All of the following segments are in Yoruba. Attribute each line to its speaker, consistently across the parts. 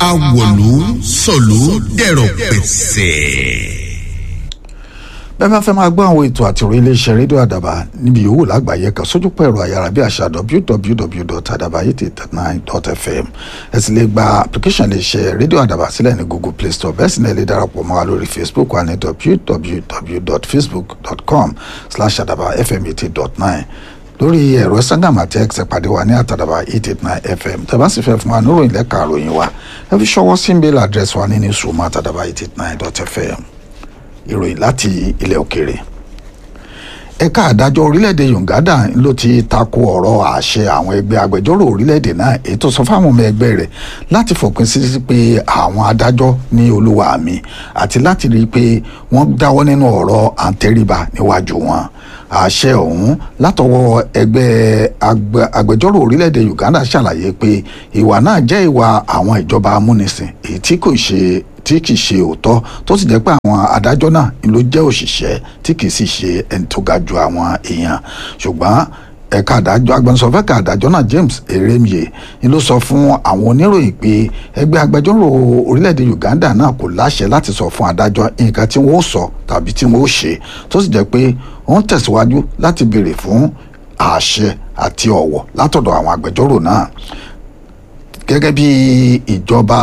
Speaker 1: awọ̀lú sọ̀lú dẹ̀rọ̀ pẹ̀sẹ̀
Speaker 2: bẹ́ẹ̀ bá fẹ́ máa gbọ́ àwọn ètò àti orí iléeṣẹ́ rédíò àdàbà níbi yòówù lágbàáyé kan sójú pẹ̀rọ ayára bí àṣà www.adabayete39.fm ẹ sì lè gba application iléeṣẹ́ rédíò àdàbà sílẹ̀ ní google play store bẹ́ẹ̀ sì náà lè darapọ̀ mọ́ wa lórí facebook wa ní www.facebook.com slash àdàbà fm eighty dot nine lórí ẹ̀rọ instagram àti x pàdé wa ní àtàdàbà eight eight nine fm tẹ́bá sì fẹ́ fún wa níròyìn lẹ́ka àròyìn wa ẹ fi ṣọwọ́ sí mail address wa ní ní sùnmọ́ àtàdàbà eight eight nine dot fm ìròyìn láti ilẹ̀ òkèèrè ẹ̀ka àdájọ́ orílẹ̀-èdè Uganda ló ti tako ọ̀rọ̀ àṣẹ àwọn ẹgbẹ́ agbẹjọ́rò orílẹ̀-èdè náà èyí tó sọ fáwọn ọmọ ẹgbẹ́ rẹ̀ láti fòpin sí pé àwọn adájọ́ ní olúwa mi àti láti rí i pé wọ́n dáwọ́ nínú ọ̀rọ̀ àǹtẹ̀ríba níwájú wọn àṣẹ ọ̀hún látọwọ́ ẹgbẹ́ agbẹjọ́rò orílẹ̀-èdè Uganda ṣàlàyé pé ìwà náà jẹ́ ìwà àwọn ìjọba amúnisìn èyí tí kò ṣe tí kì í ṣe òótọ́ tó sì jẹ́ pé àwọn adájọ́ náà ló jẹ́ òṣìṣẹ́ tí kì í sì ṣe ẹni tó ga ju àwọn èèyàn ṣùgbọ́n ẹ̀ka àdájọ́ agbẹnusọ̀fẹ́ ẹ̀ka àdájọ́ náà James Eremie ni ló sọ fún àwọn oníròyìn pé ẹgbẹ́ agbẹjọ́rò orílẹ̀-èdè Uganda náà kò láṣẹ láti sọ fún adájọ́ nǹkan tí wọ́n ó sọ tàbí tí wọ́n ó ṣe tó sì jẹ́ pé wọ́n tẹ̀síwájú láti béèrè fún àṣẹ àti ọ̀wọ̀ látọ̀dọ̀ àwọn agbẹjọ́rò náà gẹ́gẹ́ bí ìjọba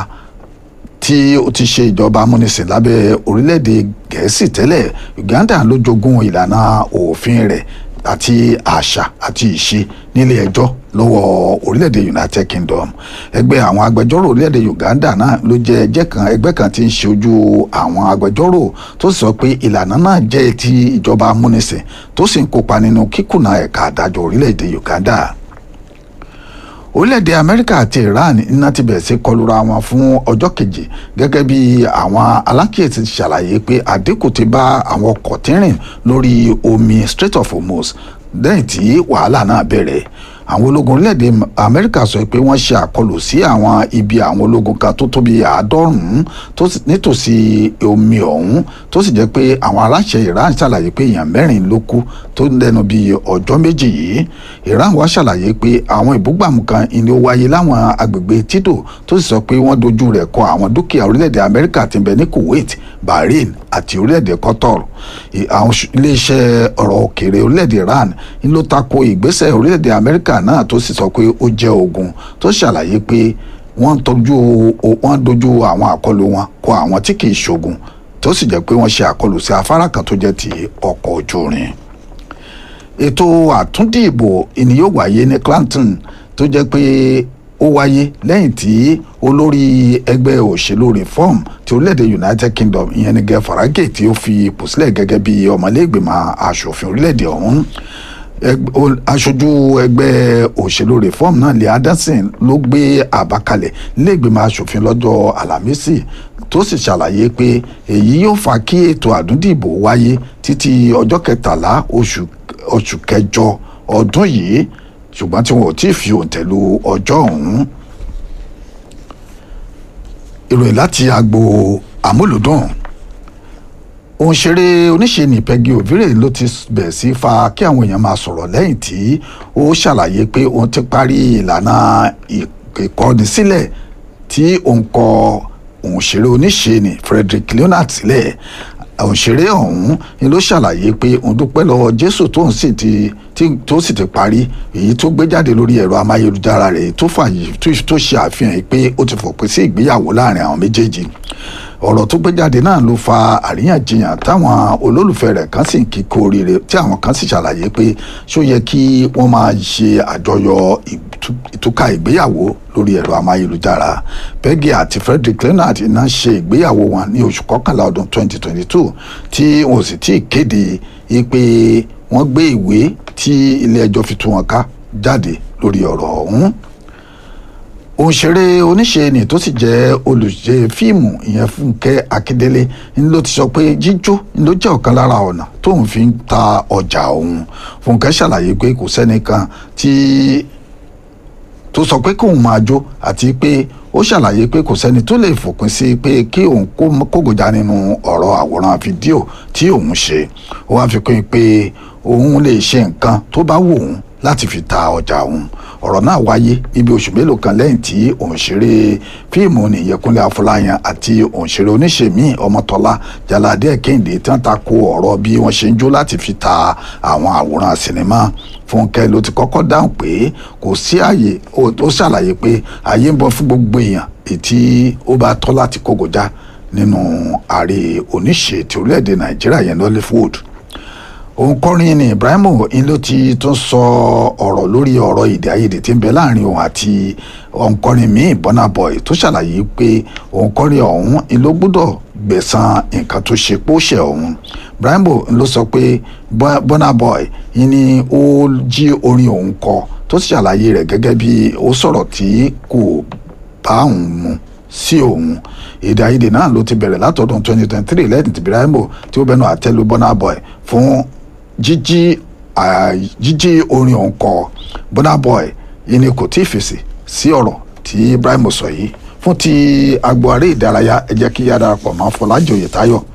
Speaker 2: tí ó ti ṣe ìjọba amúnisìn lábẹ́ orílẹ̀-èdè gẹ̀ẹ́sì tẹ́lẹ̀ Uganda ló jogún ìlànà òfin rẹ̀ àti àṣà àti ìṣe nílé ẹjọ́ lọ́wọ́ orílẹ̀-èdè United Kingdom ẹgbẹ́ àwọn agbẹjọ́rò orílẹ̀-èdè Uganda náà ló jẹ́ ẹgbẹ́ kan ẹgbẹ́ kan tí ń ṣojú àwọn agbẹjọ́rò tó sì sọ pé ìlànà náà jẹ́ ti ìjọba amúnisìn tó sì ń kópa nínú kíkùnà ẹ̀ka àdájọ́ orílẹ̀-èdè Uganda orílẹ̀-èdè amẹ́ríkà àti iran iná ti bẹ̀rẹ̀ sí kọlura wọn fún ọjọ́ kejì gẹ́gẹ́ bí àwọn alákìyèsí ti ṣàlàyé pé àdínkù ti bá àwọn ọkọ̀ tí ń rìn lórí omi Strait of Hormuz lẹ́yìn tí wàhálà náà bẹ̀rẹ̀ àwọn ológun orílẹ̀-èdè amẹ́ríkà sọ pé wọ́n ṣe àkọlù sí àwọn ibi àwọn ológun kan tó tóbi àádọ́rùn-ún nítòsí omi ọ̀hún tó sì jẹ́ pé àwọn aláṣẹ iran ṣàlàyé pé èèyàn mẹ́rin ló kú tó lẹ́nu bí ọjọ́ méjì yìí iran wá ṣàlàyé pé àwọn ìbúgbàmù kan ni ó wáyé láwọn agbègbè títò tó sì sọ pé wọ́n dojú rẹ̀ kọ àwọn dúkìá orílẹ̀-èdè amẹ́ríkà tí ń bẹ ní kuwait bahrain àti orílẹ̀-èdè qatar àwọn iléeṣẹ́ ọ̀rọ̀ òkèèrè orílẹ̀-èdè iran ń ló tako ìgbésẹ̀ orílẹ̀-èdè amẹ́ríkà náà tó sì sọ pé ó jẹ́ ogun tó ṣàlàyé pé wọ́n dojú wọ́n dojú àwọn àkọlù wọn kọ àwọn tí kì í ṣogun tó sì jẹ́ pé wọ́n ṣe àkọlù sí afárá kan tó jẹ́ ti ọkọ̀ ojú irin ètò àtúndìbò ìní yóò wáyé ní Clanton tó jẹ́ pé ó wáyé lẹ́yìn tí olórí ẹgbẹ́ òṣèlú reform ti orílẹ̀-èdè United Kingdom ìyẹn ní gẹ́ Farage tí ó fi ipò sílẹ̀ gẹ́gẹ́ bí ọmọlẹ́gbẹ̀mọ aṣòfin orílẹ̀-èdè ọ̀hún aṣojú ẹgbẹ́ òṣèlú reform náà lè Anderson ló gbé àbá kalẹ̀ nílẹ̀gbẹ̀mọ aṣòfin lọ́jọ́ Àlàmísì tó sì ṣàlàyé pé èyí yóò fa kí ètò àdúndìbò wáyé títí ọjọ́ kẹtàlá oṣù kẹjọ ọdún yìí ṣùgbọ́n tí wọn ò tí ì fi òǹtẹ̀lù ọjọ́ ọ̀hún ìròyìn láti agbo àmúlùdùn òǹṣeré oníṣe ní Peggy Ovire ló ti bẹ̀rẹ̀ sí fa kí àwọn èèyàn máa sọ̀rọ̀ lẹ́yìn tí ó ṣàlàyé pé òun ti parí ìlànà ìkọ́nisílẹ̀ tí òun kọ òǹṣeré oníṣe ní Frederick Leonard sílẹ̀ òṣèré ọ̀hún ni ló ṣàlàyé pé òun dúpẹ́ lọ́wọ́ Jésù tóun sì ti tó sì ti parí èyí tó gbé jáde lórí ẹ̀rọ amáyélujára rẹ̀ tó fàyè tó ṣe àfihàn pé ó ti fòpin sí ìgbéyàwó láàrin àwọn méjèèjì ọ̀rọ̀ tó gbé jáde náà ló fa àríyànjiyàn táwọn olólùfẹ́ rẹ̀ kan sì ń kíkó oríire tí àwọn kan sì ṣàlàyé pé ṣó yẹ kí wọ́n máa ṣe àjọyọ̀ ìtúkà ìgbéyàwó lórí ẹ̀rọ amáyélujára Peggy àti Frederick Leonard iná ṣe ìgbéyàwó wọn ní oṣù kọkànlá ọdún 2022 tí wọn ò sì tí ì kéde pé wọ́n gbé ìwé tí ilé ẹjọ́ fi tú wọn ká jáde lórí ọ̀rọ̀ ọ̀hún òǹṣeré oníṣe ni tó sì jẹ́ olùṣe fíìmù ìyẹn Fúnkẹ́ Akíndélé ń ló ti sọ pé jíjó ló jẹ́ ọ̀kan lára ọ̀nà tóun fi ń ta ọjà òun Fúnkẹ́ ṣàlàyé pé kò sẹ́nìkan tí tó sọ pé kóun máa jó àti pé ó ṣàlàyé pé kò sẹ́ni tó lè fòpin sí pé kí òun kógojá nínú ọ̀rọ̀ àwòrán fídíò tí òun ṣe ó wá fi kún un pé òun lè ṣe nǹkan tó bá wù òun láti fi ta ọjà òun ọ̀rọ̀ náà wáyé níbi oṣù mélòó kan lẹ́yìn tí òǹṣeré fíìmù nìyẹkúnlé afọláyan àti òǹṣeré oníṣèmí ọmọtọ́lá jalade kẹ́hìndé tí wọ́n ta ko ọ̀rọ̀ bí wọ́n ṣe ń jó láti fi ta àwọn àwòrán sinimá fúnkẹ́ ló ti kọ́kọ́ dáhùn pé kò sí àyè ó ṣàlàyé pé àyè ń bọ̀ fún gbogbo èèyàn ètí ó bá tọ́ láti kógojá nínú ààrẹ oníṣe ti orílẹ̀-èdè nàìjíríà yẹn Nollywood òǹkọrin ni Ibrahim ń ló ti tún sọ ọ̀rọ̀ lórí ọ̀rọ̀ èdè àìyedè tí ń bẹ láàrin òun àti òǹkọrin míì Burna Boy tó ṣàlàyé pé òǹkọrin ọ̀hún ń ló gbọ́dọ̀ gbẹ̀san nǹkan tó ṣe pósẹ̀ ọ̀hún Ibrahim ló sọ pé Burna Boy ni ó jí orin òun kọ tó sì ṣàlàyé rẹ̀ gẹ́gẹ́ bí ó sọ̀rọ̀ tí kò bá òun mu sí òun èdè àìyedè náà ló ti bẹ̀rẹ̀ látọdún 2023 lẹ́yìn tí Ibrahim tí ó bẹnu àtẹ́lu Burna Boy fún jíjí jíjí orin òun kọ Burna Boy yìí ni kò tí ì fèsì sí ọ̀rọ̀ tí Ibrahim sọ yìí fún ti agbo aré ìdárayá ẹ jẹ́ kí yá darapọ̀ mọ́ Fọlájì Oyètáyọ̀